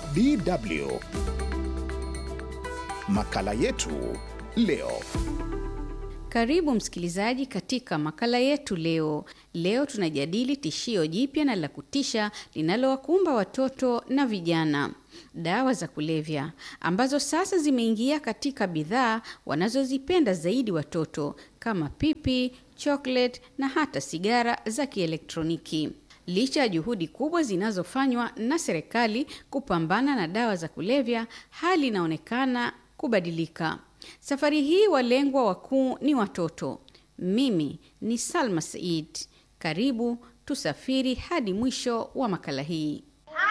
DW. Makala yetu leo. Karibu msikilizaji katika makala yetu leo. Leo tunajadili tishio jipya na la kutisha linalowakumba watoto na vijana, dawa za kulevya ambazo sasa zimeingia katika bidhaa wanazozipenda zaidi watoto kama pipi, chocolate na hata sigara za kielektroniki. Licha ya juhudi kubwa zinazofanywa na serikali kupambana na dawa za kulevya, hali inaonekana kubadilika. Safari hii walengwa wakuu ni watoto. Mimi ni Salma Said. Karibu tusafiri hadi mwisho wa makala hii.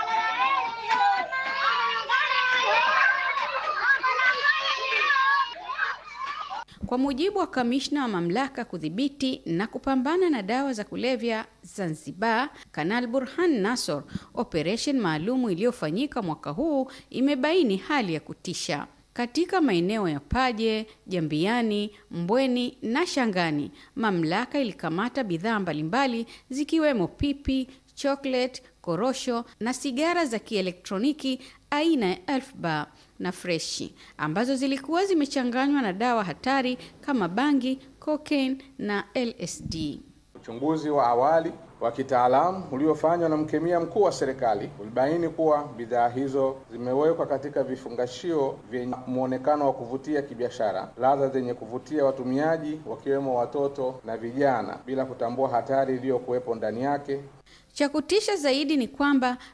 Kwa mujibu wa kamishna wa mamlaka kudhibiti na kupambana na dawa za kulevya Zanzibar, Kanal Burhan Nassor, operesheni maalumu iliyofanyika mwaka huu imebaini hali ya kutisha katika maeneo ya Paje, Jambiani, Mbweni na Shangani. Mamlaka ilikamata bidhaa mbalimbali zikiwemo pipi, chocolate, korosho na sigara za kielektroniki aina ya Elf Bar na freshi ambazo zilikuwa zimechanganywa na dawa hatari kama bangi, cocaine na LSD. Uchunguzi wa awali wa kitaalamu uliofanywa na mkemia mkuu wa serikali ulibaini kuwa bidhaa hizo zimewekwa katika vifungashio vyenye muonekano wa kuvutia kibiashara, ladha zenye kuvutia watumiaji wakiwemo watoto na vijana, bila kutambua hatari iliyokuwepo ndani yake. Cha kutisha zaidi ni kwamba